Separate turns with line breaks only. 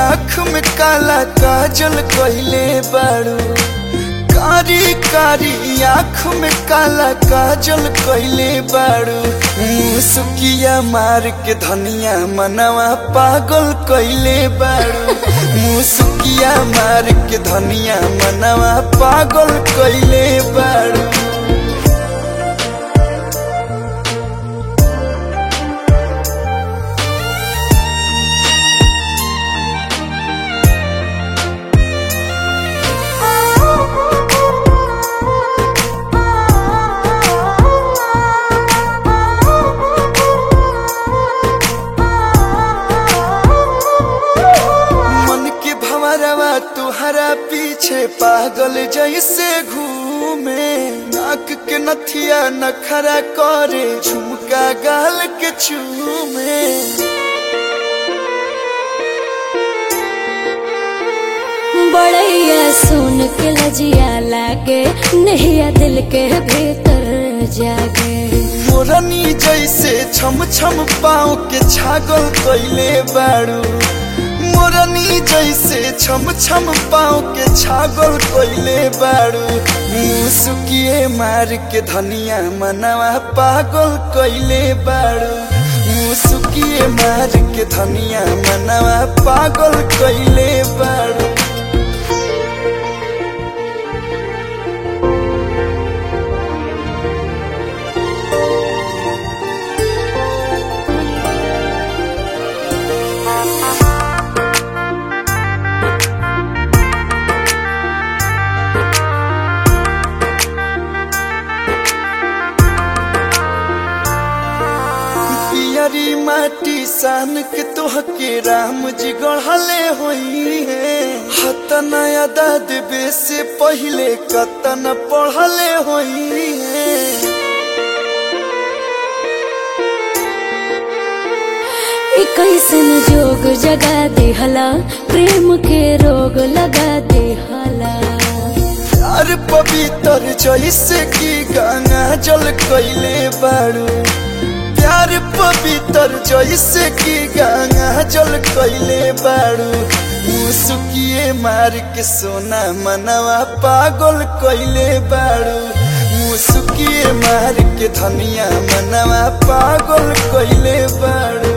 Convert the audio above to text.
आँख में काला काजल कइले बाड़ू कारी कारी आँख में काला काजल कइले बाड़ू मुसुकिया मार के धनिया मनवा पागल कइले बाड़ू मुसुकिया मार के धनिया मनवा पागल कइले बाड़ू मन के भंवरवा तुहरा पीछे पागल जैसे घूमे नाक के नथिया नखरा करे झुमका गाल के चूमे
बड़ैया सुन के लजिया लागे नहिया दिल के भीतर जागे
मोरनी जैसे छम छम पाँव के छागल कैले बाड़ू मोरनी जैसे छम छम पाँव के छागल कैले बाड़ू मुसुकिए मार के धनिया मनवा पागल कैले बाड़ू मुसुकिए मार के धनिया मनवा पागल कैले बाड़ू पियरी माटी सान के तोहके राम जी गढ़ले होई है हतन अदा देवे से पहले कतन पढ़ले होई है
ई कैसन जोग जगा देहला प्रेम के रोग लगा देहला
प्यार पवित्र जैसे की गंगा जल कैले बाड़ू प्यार पवित्र जैसे की गंगा जल कैले बाड़ू मुसुकिए मार के सोना मनवा पागल कैले बाड़ू मुसुकिए मार के धनिया मनवा पागल कैले बाड़ू